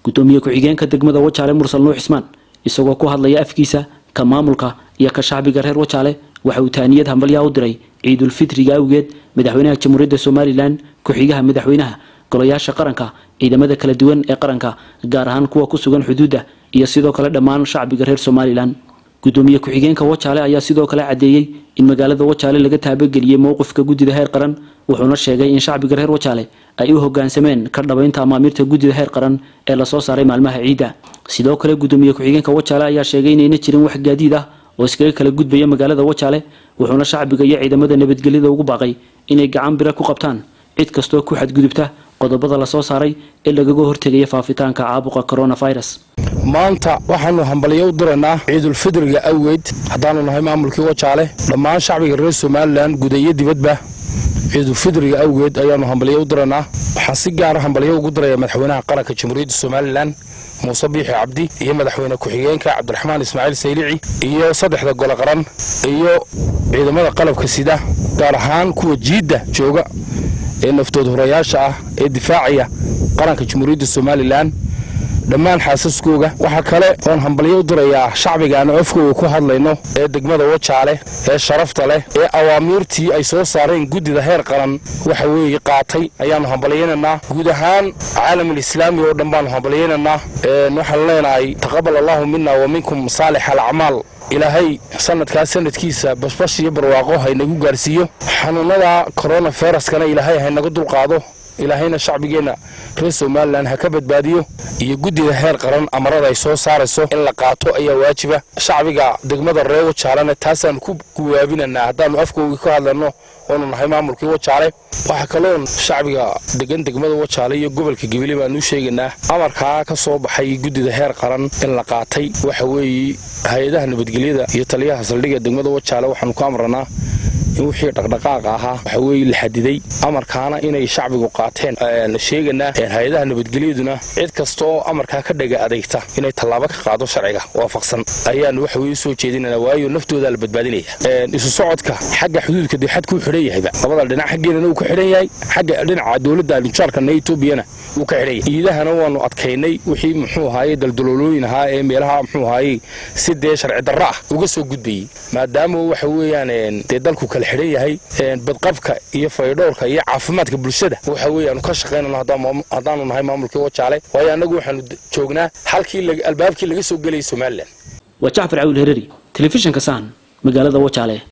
gudoomiye ku-xigeenka degmada wajaale mursal nuux cismaan isagoo ku hadlaya afkiisa ka maamulka iyo ka shacbiga reer wajaale waxa uu taaniyad hambalyaha u diray ciidulfitriga awgeed madaxweynaha jamhuuriyadda somalilan ku-xigaha madaxweynaha golayaasha qaranka ciidamada kala duwan ee qaranka gaar ahaan kuwa ku sugan xuduudda iyo sidoo kale dhammaan shacbiga reer somalilan gudoomiye ku-xigeenka wajaale ayaa sidoo kale caddeeyey in magaalada wajaale laga taabageliyey mowqifka guddida heer qaran wuxuuna sheegay in shacbiga reer wajaale ay u hogaansameen ka dhabaynta amaamiirta guddida heer qaran ee lasoo saaray maalmaha ciidda sidoo kale gudoomiye ku-xigeenka wajaale ayaa sheegay inayna jirin wax gaadiid ah oo iskaga kala gudbaya magaalada wajaale wuxuuna shacbiga iyo ciidamada nabadgelyada ugu baaqay inay gacan bira ku qabtaan cid kastoo ku xadgudubta qodobada lasoo saaray ee lagaga hortegaya faafitaanka caabuqa coronavirus maanta waxaanu hambalyo u diraynaa ciidulfidriga awgeed haddaanu nahay maamulkii wajaale dhammaan shacbiga reer somalilan guda iyo dibadba ciidulfidriga awgeed ayaanu hambalyo u diraynaa waxaan si gaara hambalyo ugu diraya madaxweynaha qaranka jamhuuriyadda somalilan muuse biixi cabdi iyo madaxweyne ku-xigeenka cabdiraxmaan ismaaciil saylici iyo saddexda gole qaran iyo ciidamada qalabka sida gaar ahaan kuwa jiidda jooga ee naftood horayaasha ah ee difaacaya qaranka jamhuuriyadda somalilan dhammaan xaasaskooga waxaa kale oon hambalyo u dirayaa shacbiga aan afkooga ku hadlayno ee degmada wajaale ee sharafta leh ee awaamiirtii ay soo saareen guddida heer qaran waxa weeye qaatay ayaannu hambalyaynaynaa guud ahaan caalamul islaami oo dhan baannu hambalyaynaynaa waxaanu leenahay taqabal allaahu mina wa minkum saalix alacmaal ilaahay sanadkaas sanadkiisa bashbash iyo barwaaqo haynagu gaarsiiyo xanuunada koronaviruskana ilaahay haynaga dulqaado ilaahayna shacbigeenna reer somalilan ha ka badbaadiyo iyo guddida heer qaran amarada ay soo saarayso in la qaato ayaa waajiba shacbiga degmada reer wajaalena taasaannu ku guwaabinanaa haddaannu afkoogii ka hadlanno oonu nahay maamulkii wajaale waxaa kaloon shacbiga degan degmada wajaale iyo gobolka gebile baanuu sheegaynaa amarkaa ka soo baxay guddida heer qaran in la qaatay waxa weeye hay-adaha nabadgelyada iyo taliyaha saldhigga degmada wajaale waxaanu ku amranaa in wixii dhaqdhaqaaqa ahaa waxa weeye la xadiday amarkaana inay shacbigu qaateen sheeganaa hay-adaha nabadgelyaduna cid kastaoo amarkaa ka dhaga adeegta inay tallaabo ka qaado sharciga waafaqsan ayaanu waxa weye soo jeedinana waayo naftoodaa la badbaadinaya isu socodka xagga xuduudka dee xadkuu xidhan yahayba labada dhinac xaggeenana uu ka xidhan yahay xagga dhinaca dowladda alinjaarkana etoobiyana wuu ka xidhan yahay iidahana waanu adkaynay wixii muxuu ahaaye daldaloolooyin ahaa ee meelaha muxuu ahaaye si dee sharci darro ah uga soo gudbayey maadaama waxa weeyaan dee dalku kala xidhan yahay badqabka iyo faydhowrka iyo caafimaadka bulshada waxa weeye aanu ka shaqaynano haddaanu nahay maamulkii wajaale waayo annagu waxaanu joognaa halkii albaabkii laga soo gelayay somalilan waa jacfar cawil hereri telefishinka sahan magaalada wajaale